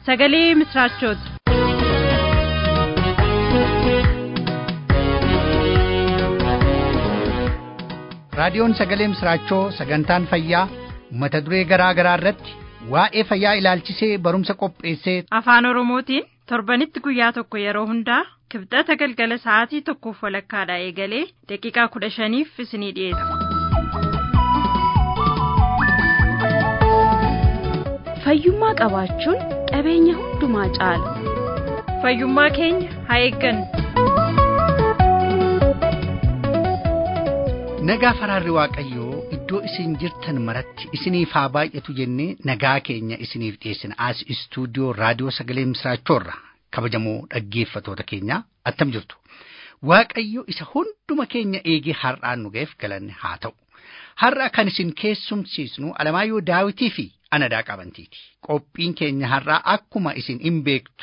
sagalee misiraachooti. raadiyoon sagalee misiraachoo sagantaan fayyaa mata duree garaa garaa irratti waa'ee fayyaa ilaalchisee barumsa qopheessee afaan oromootiin torbanitti guyyaa tokko yeroo hundaa kibxata galgala sa'aatii tokkoof walakkaadhaa eegalee daqiiqaa kudha shaniif isinii dhiyeessa. fayyummaa qabaachuun qabeenya hundumaa caala fayyummaa keenya haa eeggannu. nagaa faraarri waaqayyoo iddoo isin jirtan maratti isiniif haa baay'atu jennee nagaa keenya isiniif dhiyeessina as istuudiyoo raadiyoo sagalee misiraachoorra kabajamoo dhaggeeffatoota keenyaa attam jirtu waaqayyo isa hunduma keenya eegee har'aan nu ga'eef galanne haa ta'u har'a kan isin keessumsiisnu alamaayyoo daawitii fi anadaa qabantiiti qophiin keenya har'aa akkuma isin hin beektu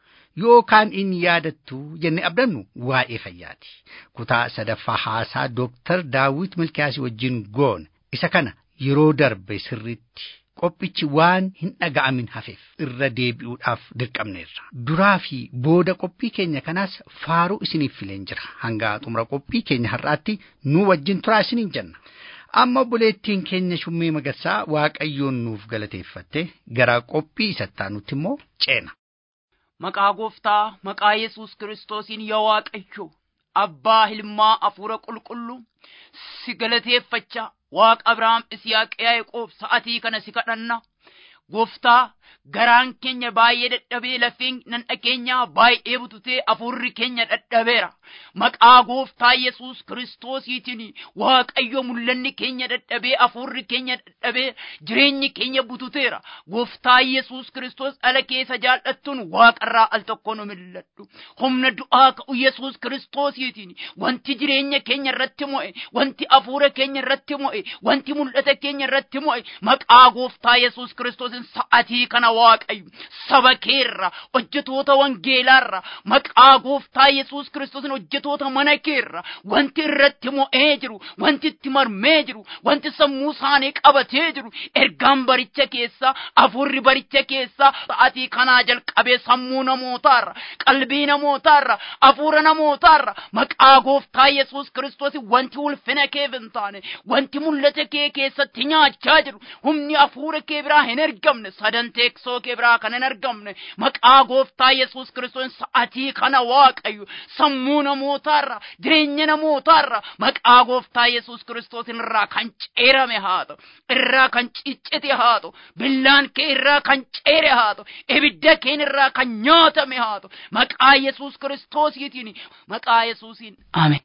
yookaan in yaadattu jenne abdannu waa'ee fayyaati kutaa sadaffaa haasaa dooktar daawit milkiyaasii wajjin goone isa kana yeroo darbe sirriitti qophichi waan hin dhaga'amin hafeef irra deebi'uudhaaf dirqamneerra duraa fi booda qophii keenya kanaas faaruu isiniif fileen jira hanga xumura qophii keenya har'aatti nu wajjin turaa isiniin jenna amma obboleettiin keenya shummee magarsaa waaqayyoon nuuf galateeffatte gara qophii isattaa nutti immoo ceena. Maqaa gooftaa maqaa Yesuus kiristoosiin yaa Waaqayyo abbaa ilmaa hafuura qulqulluu si galateeffachaa waaqa Abrahaam Isiyaaq Yaaqoob sa'atii kana si kadhanna gooftaa garaan keenya baay'ee dadhabee lafeen nan dhageenya baay'ee bututee hafuurri keenya dadhabeera maqaa gooftaa Yesuus kiristoosiitiin waaqayyo mul'anni keenya dadhabee hafuurri keenya dadhabee jireenyi keenya bututeera gooftaa Yesuus kiristoos dhala keessa jaallattuun waaqarraa al tokko nu milladhu humna du'aa ka'u Yesuus kiristoosiitiin wanti jireenya keenya irratti mo'e wanti hafuura keenya irratti mo'e wanti mul'ata keenya irratti mo'e maqaa gooftaa Yesuus kiristoosin sa'atii kana waaqayyo saba keerra hojjetoota wangeelaarra maqaa gooftaa Yesuus kiristoosin hojjetoota mana keerra wanti irratti mo'ee jiru wanti itti marmee jiru wanti sammuu isaanii qabatee jiru ergaan baricha keessa hafuurri baricha keessa sa'atii kanaa jalqabee sammuu namootaarra qalbii namootaarra hafuura namootaarra maqaa gooftaa Yesuus kiristoosin wanti ulfina keef hin taane wanti mul'ata kee keessatti nyaachaa jiru humni hafuura kee biraa hin ergamne sadan teeksoo kee biraa kan hin argamne maqaa gooftaa Yesuus kiristoos sa'atii kana waaqayyo sammuu namootaarra jireenya namootaarra maqaa gooftaa Yesuus kiristoos irraa kan ceerame haa ta'u irraa kan ciccite haa ta'u billaan kee irraa kan ceere haa ta'u ibidda kee irraa kan nyaatame haa ta'u maqaa Yesuus kiristoosiitiin maqaa Yesuusiin ameen.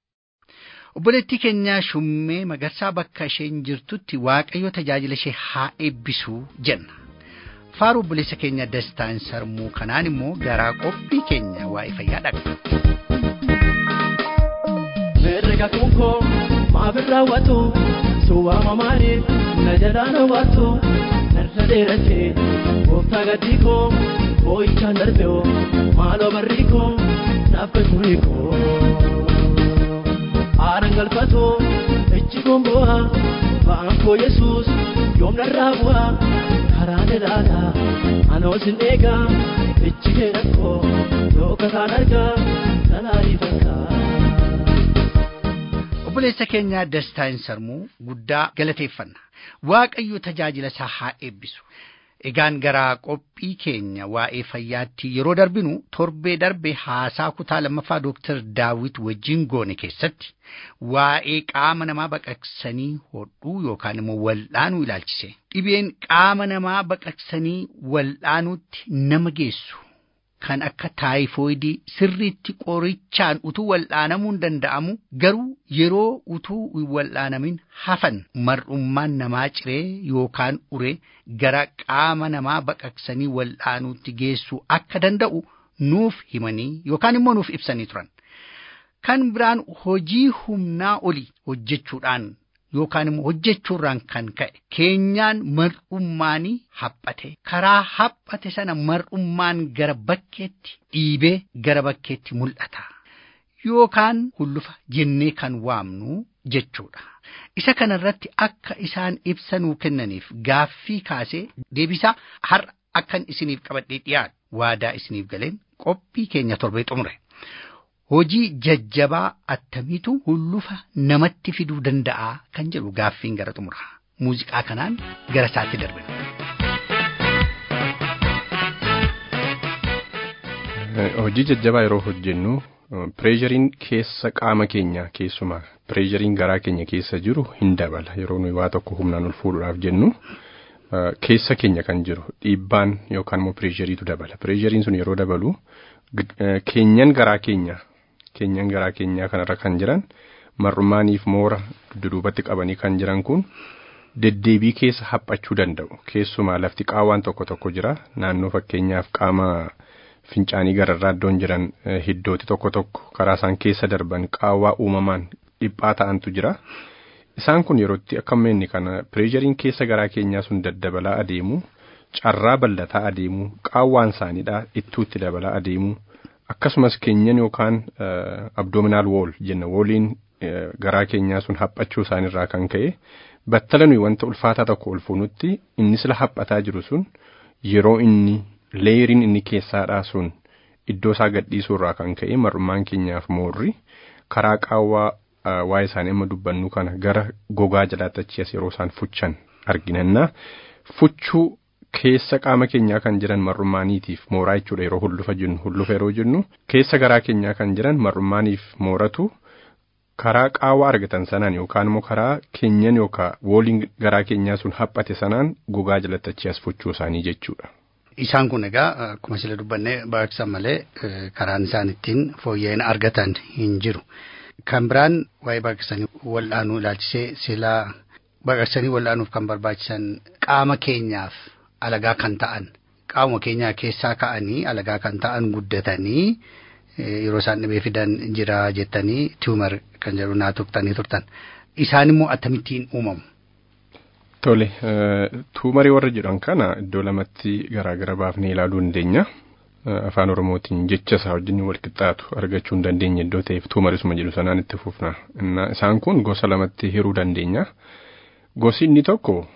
obboleettii keenya shummee magarsaa bakka isheen jirtutti waaqayyo tajaajila ishee haa eebbisuu jenna faaruu obboleessa keenya dastaan sarmuu kanaan immoo garaa qophii keenya waa'ee fayyaa dhaqna. Herrega kunkoo maaf hin raawwatu suwaama maaliif na jalaan hawwatu narra dheerate gooftaa gaddii koo boo'ichaan darbe oo maaloo barrii koo naaf gaturii koo. Aaran galfatoo ejji gombo'a ba'aan koo Yesuus yoom narraa bu'a karaa dalaala anoo sin eegaa ejji kee rakkoo yoo kataan argaa salaalii fakkaa. obboleessa keenya dastaan sarmuu guddaa galateeffanna waaqayyo tajaajila isaa haa eebbisu egaan garaa qophii keenya waa'ee fayyaatti yeroo darbinu torbee darbe haasaa kutaa lammaffaa dooktar daawit wajjin goone keessatti waa'ee qaama namaa baqaqsanii hodhuu yookaan immoo wal'aanuu ilaalchise dhibeen qaama namaa baqaqsanii wal'aanuutti nama geessu kan akka taayifoidii sirriitti qorichaan utuu wal'aanamuun danda'amu garuu yeroo utuu hin wal'aanamin hafan mar'ummaan namaa ciree yookaan uree gara qaama namaa baqaqsanii wal'aanuutti geessuu akka danda'u nuuf himanii yookaan immoo nuuf ibsanii turan. Kan biraan hojii humnaa olii hojjechuudhaan yookaan immoo hojjechuurraan kan ka'e keenyaan mar'ummaanii haphate karaa haphate sana mar'ummaan gara bakkeetti dhiibee gara bakkeetti mul'ata yookaan hullufa jennee kan waamnu jechuudha. Isa kanarratti akka isaan ibsa nuu kennaniif gaaffii kaasee deebisaa har'a akkan isiniif qabadhee dhiyaadhu waadaa isiniif galeen qophii keenya torbee xumure. Hojii jajjabaa attamiitu hullufa namatti fiduu danda'a kan jedhu gaaffiin gara xumura. Muuziqaa kanaan gara isaatti darbina. Hojii jajjabaa yeroo hojjennu pireeshariin keessa qaama keenya keessumaa pireeshariin garaa keenya keessa jiru hin dabala yeroo nuyi waa tokko humnaan ol fuudhuudhaaf jennu keessa keenya kan jiru dhiibbaan yookaan immoo pireeshariitu dabala pireeshariin sun yeroo dabalu keenyan garaa keenya keenyan garaa keenyaa kanarra kan jiran marrumaaniif moora duduubatti qabanii kan jiran kun deddeebii keessa haphachuu danda'u keessumaa lafti qaawwaan tokko tokko jira naannoo fakkeenyaaf qaama. fincaanii gararraa iddoon jiran hiddooti tokko tokko karaa isaan keessa darban qaawwaa uumamaan dhiphaa ta'antu jira. Isaan kun yerootti akka inni kana pireeshariin keessa garaa keenyaa sun daddabalaa adeemu carraa bal'ataa adeemu qaawwaan isaaniidha ittuutti dabalaa adeemu akkasumas keenyan yookaan abdoominaal wool jenna wooliin garaa keenyaa sun haphachuu isaaniirraa kan ka'e battala nuyi wanta ulfaataa tokko ol fuunutti inni sila haphataa jiru sun yeroo inni leeriin inni keessaadhaa sun iddoo isaa gadhiisuu irraa kan ka'e mar'ummaan keenyaaf moorri karaa qaawwaa waa'ee isaanii amma dubbannu kana gara gogaa jalaatti achi as yeroo isaan fuchan arginanna fuchuu keessa qaama keenyaa kan jiran mar'ummaaniitiif mooraa jechuudha yeroo hullufa jennu hullufa yeroo jennu keessa garaa keenyaa kan jiran mar'ummaaniif mooratu karaa qaawwaa argatan sanaan yookaan immoo karaa keenyan yookaan wooliin garaa keenyaa sun haphate sanaan gogaa jalatti achi as fuchuu isaanii jechuudha. Isaan kun egaa akkuma sila dubbannee baqaqsan malee karaan isaan ittiin fooyya'ina argatan hin jiru. Kan biraan waa'ee baqaqsanii wal'aanuu ilaalchisee silaa baqaqsanii wal'aanuuf kan barbaachisan qaama keenyaaf alagaa kan ta'an qaama keenyaa keessaa ka'anii alagaa kan ta'an guddatanii yeroo isaan dhibee fidan jira jettanii tiumar kan jedhu naa tuqxanii turtan. Isaan immoo akkamittiin uumamu? Tole, tuumarii warra jedhan kana iddoo lamatti garaagara baafnee ilaaluu dandeenya. Afaan Oromootiin jecha isaa wajjin wal qixxaatu argachuu hin dandeenye iddoo ta'eef tuumarisuma jedhu sanaan itti fufna. Isaan kun gosa lamatti hiruu dandeenya. Gosi inni tokko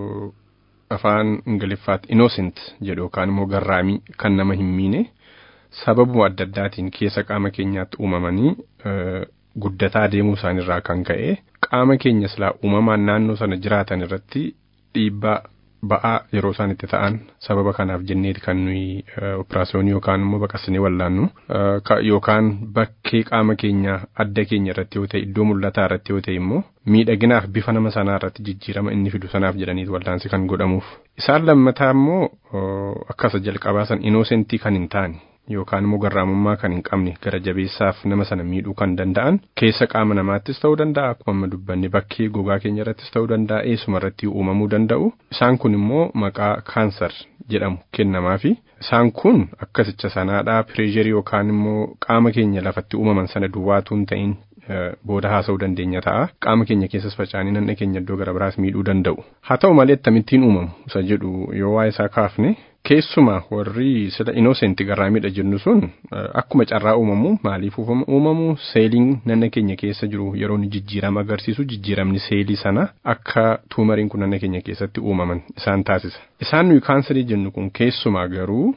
afaan Ingiliffaatti innocent jedhu yookaan immoo garraamii kan nama hin miine sababuma adda addaatiin keessa qaama keenyaatti uumamanii guddataa deemuu isaaniirraa kan ka'e qaama keenya silaa uumamaan naannoo sana jiraatan irratti dhiibbaa ba'aa yeroo isaan itti ta'an sababa kanaaf jenneeti kan nuyi operaasyoonii yookaan immoo baqassinee wallaannu yookaan bakkee qaama keenya adda keenya irratti yoo ta'e iddoo mul'ataa irratti yoo ta'e immoo miidhaginaaf bifa nama sanaa irratti jijjiirama inni fidu sanaaf jedhaniiti wallaansi kan godhamuuf. Isaan lammataa immoo akkasa jalqabaa san inoosentii kan hin taane yookaan immoo garraamummaa kan hin qabne gara jabeessaaf nama sana miidhuu kan danda'an keessa qaama namaattis ta'uu danda'a akkuma amma dubbanne bakkee gogaa keenya irrattis ta'uu danda'a eessuma irratti uumamuu danda'u isaan kun immoo maqaa kaansar jedhamu kennamaafi isaan kun akkasicha sanaadhaa pireesharii yookaan immoo qaama keenya lafatti uumaman sana duwwaatu hin ta'in booda haasa'uu dandeenya ta'a qaama keenya keessas faca'anii nanna keenya iddoo gara biraas miidhuu danda'u haa ta'u malee akkamittiin uumamu isa jedhu yoo waa'ee isaa kaafne keessumaa warri sila inoosenti garraamidha jennu sun akkuma carraa uumamu maaliif uumamu seeliin nanna keenya keessa jiru yeroo inni jijjiirama agarsiisu jijjiiramni seelii sana akka tuumariin kun nanna keenya keessatti uumaman isaan taasisa isaan nuyi kaansarii jennu kun keessumaa garuu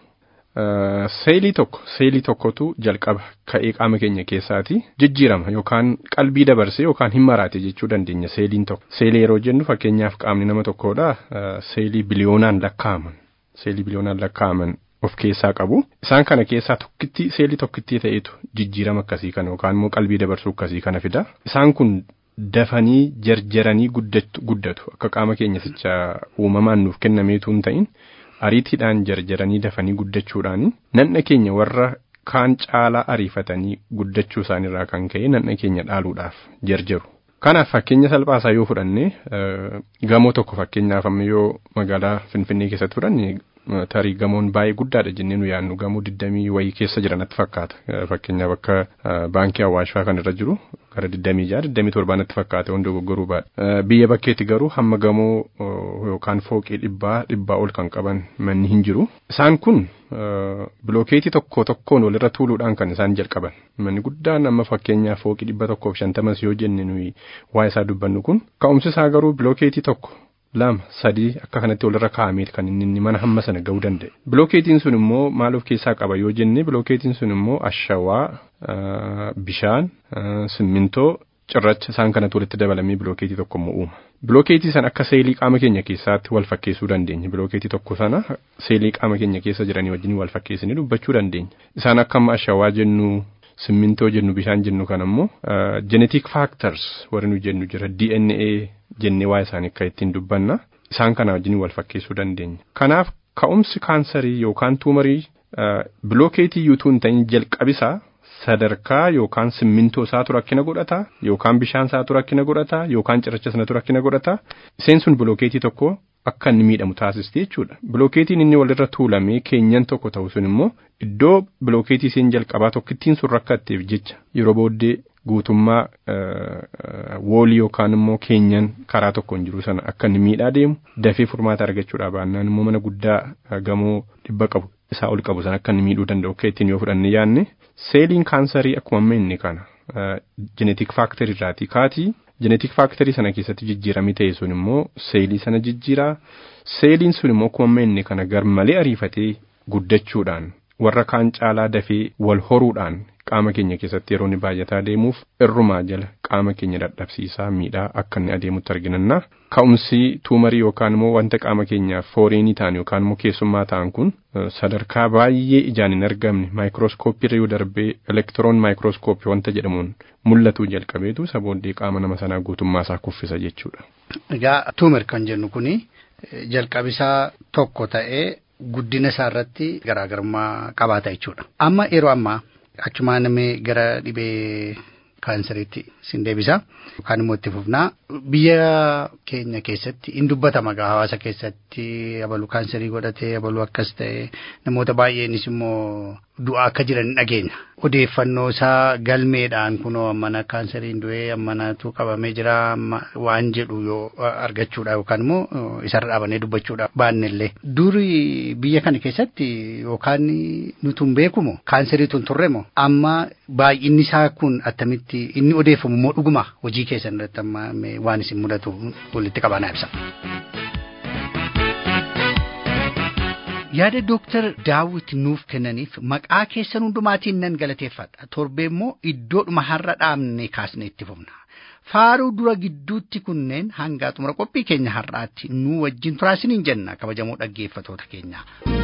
seelii tokko seelii tokkotu jalqaba ka'ee qaama keenya keessaati jijjiirama yookaan qalbii dabarsee yookaan hin maraate jechuu dandeenya seeliin tokko seelii yeroo jennu fakkeenyaaf qaamni nama tokkoodha seelii biliyoonaan lakkaa'aman seelii biliyoonaan lakkaa'aman of keessaa qabu isaan kana keessaa tokkitti seelii tokkittii ta'etu jijjiirama akkasii kana yookaan immoo qalbii dabarsuu akkasii kana fida isaan kun dafanii jarjaranii guddatu akka qaama keenya sicha uumamaan nuuf kennameetu hin ta'in ariitiidhaan jarjaranii dafanii guddachuudhaan nanna keenya warra kaan caalaa ariifatanii guddachuu isaaniirraa kan ka'e nanna keenya dhaaluudhaaf jarjaru. Kanaaf fakkeenya salphaasaa yoo fudhanne gamoo tokko fakkeenyaaf amma yoo magaalaa Finfinnee keessatti fudhanne tarii gamoon baay'ee guddaadha jennee nu yaadnu gamoo digdamii wayii keessa jiranatti fakkaata. Fakkeenyaaf akka baankii Awwaashaa kan irra jiru gara digdamii jaha digdamii torbaanatti fakkaata hundi dogoggoruu baadha. Biyya bakkeetti garuu hamma gamoo yookaan fooqii dhibbaa dhibbaa ol kan qaban manni hin jiru. Isaan kun bilookeetii tokko tokkoon walirra tuuluudhaan kan isaan jalqaban. Manni guddaan amma fakkeenyaaf fooqii dhibba tokkoof shantamas yoo jenne nuyi waa isaa dubbannu kun ka'umsi isaa garuu bilookeetii tokko lama sadii akka kanatti walirra kaa'amee kan inni mana hamma sana ga'uu danda'e. Bilookeetiin sun immoo maal of keessaa qaba yoo jenne bilookeetiin sun immoo ashawaa bishaan simmintoo cirracha isaan kanatti walitti dabalamee bilookeetii tokko immoo uuma. Bilookeetii sana akka seelii qaama keenya keessaatti wal fakkeessuu dandeenya. Bilookeetii tokko sana seelii qaama keenya keessa jiranii wajjin wal fakkeessanii dubbachuu dandeenya. Isaan akka amma ashawaa jennu simmintoo jennu bishaan jennu kan ammoo genetic factors warri nu jennu jira DNA jennee waa isaanii akka ittiin dubbanna. Isaan kana wajjin wal fakkeessuu dandeenya. Kanaaf ka'umsi kaansarii yookaan tuumarii bilookeetii yuutuu hin ta'in jalqabisaa sadarkaa yookaan simmintoo isaatu rakkina godhata yookaan bishaan isaatu rakkina godhata yookaan cirracha sanatu rakkina godhata iseen sun bilookeetii tokko akka inni miidhamu taasisti jechuudha. Bilookeetiin inni walirra tuulamee keenyan tokko ta'u sun immoo iddoo bilookeetii isheen jalqabaa tokkittiin sun rakkatteef jecha yeroo booddee guutummaa woolii yookaan immoo keenyan karaa tokkoon jiru sana akka inni miidhaa deemu dafee furmaata argachuudhaa baannaan immoo mana guddaa gamoo dhibba qabu isaa ol qabu sana akka inni miidhuu danda'u akka ittiin yoo fudhanne yaanne seeliin kaansarii akkuma amma inni kana jenetik faaktarii irraatii kaatii jenetik faaktarii sana keessatti jijjiiramii ta'e sun immoo seelii sana jijjiiraa seeliin sun immoo akkuma amma inni kana gar malee ariifatee guddachuudhaan warra kaan caalaa dafee wal horuudhaan qaama keenya keessatti yeroo inni baay'ataa deemuuf irrumaa jala qaama keenya dadhabsiisaa miidhaa akka inni adeemutti arginanna. Ka'umsi tuumarii yookaan immoo wanta qaama keenyaaf fooreenii ta'an yookaan immoo keessummaa ta'an kun sadarkaa baay'ee ijaan hin argamne maayikirooskooppii yoo darbee elektiroon maayikirooskooppii wanta jedhamuun mul'atu jalqabeetu sabooddee qaama nama sanaa guutummaa isaa kuffisa jechuudha. Egaa tuumar kan jennu kuni jalqabisaa tokko ta'ee guddina isaa irratti garaagarummaa qabaata jechuudha. Amma yeroo ammaa achumaan namni gara dhibee kaansariitti sin deebisa yookaan immoo itti fufnaa biyya keenya keessatti in dubbatama gaa hawaasa keessatti abalu kaansarii godhatee abalu akkas ta'e namoota baay'eenis immoo du'aa akka jiran dhageenya odeeffannoo isaa galmeedhaan kunoo ammana kaansariin du'ee ammanatu qabamee jira waan jedhu yoo argachuudha yookaan immoo isarra dhaabannee dubbachuudha baannellee duri biyya kana keessatti yookaan nuti hin beekumo kaansariitu hin turremo amma baay'inni isaa kun attamitti inni odeeffamu immoo dhuguma hojii keessan irratti amma waan isin mudatu walitti qabanaa ibsa. yaada dooktar daawit nuuf kennaniif maqaa keessan hundumaatiin nan galateeffadha torbee immoo iddoodhuma har'a dhaabne kaasne itti fufna faaruu dura gidduutti kunneen hanga xumura qophii keenya har'aatti nu wajjin turaasiniin jenna kabajamoo dhaggeeffatoota keenya.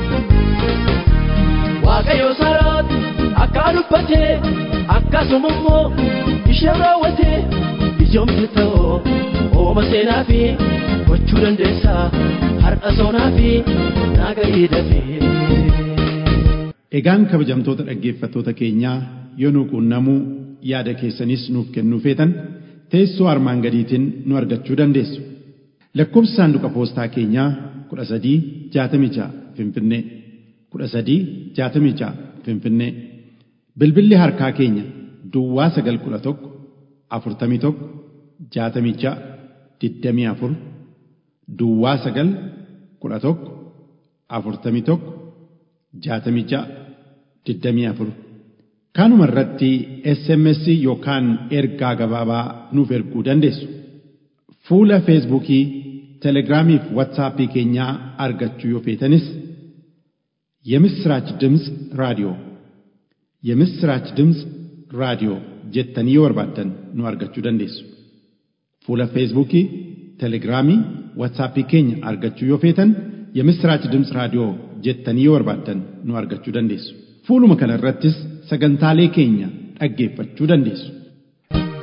Waaqayyo saraati akka dubbatee akkasuma immoo ishee raawwatee ijoomte ta'oo ooma seenaa fi gochuu dandeessa har'a soonaa fi naagarii dafee. Egaan kabajamtoota dhaggeeffattoota keenyaa yoo nu quunnamuu yaada keessanis nuuf kennuu feetan teessoo armaan gadiitiin nu argachuu dandeessu. Lakkoobsi saanduqa poostaa keenyaa kudha sadii jaatamii ja'a Finfinnee kudha sadii jaatamii ja'a Finfinnee bilbilli harkaa keenya Duwwaa sagal kudha tokko afurtamii tokko jaatamii ja'a digdamii afur Duwwaa sagal kudha tokko afurtamii tokko jaatamii ja'a digdamii afur kanuma irratti SMS yookaan ergaa gabaabaa nuuf erguu dandeessu. Fuula Feesbuukii, Telegiraamii fi Waatsaappii keenyaa argachuu yoo feetanis የምስራች ድምፅ ራዲዮ የምስራች ድምፅ ራዲዮ jettanii yoo barbaaddan nu argachuu dandeessu. Fuula Feesbuukii, Telegiraamii, Waatsaappii keenya argachuu yoo feetan የምስራች ድምፅ raadiyoo jettanii yoo barbaaddan nu argachuu dandeessu. Fuuluma kana irrattis sagantaalee keenya dhaggeeffachuu dandeessu.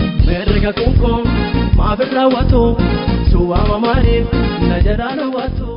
Merga kunkoo maaf irraa waatu suwaama maaliif na jalaa na waatu.